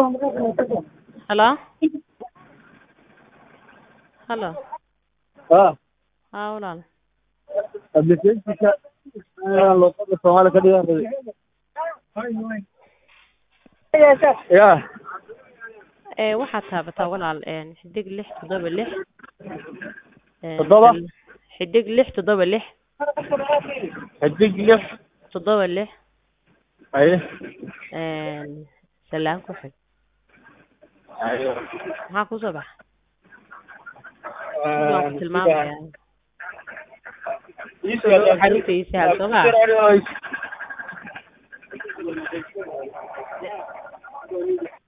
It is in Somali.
Hello? Hello? haa Haa walaal. applicationka inaan luqada soomaali ka dhigan rabay ya Ee waxaad taabataa walaal een xidig lix toddoba lix. Een, Toddoba? Xidig lix toddoba lix xidig lix toddoba lix haye een salaan ku xig. haye Maxaa ku soo baxa? Waan ku tilmaamayaa. Xarunta ii sahal soo ma?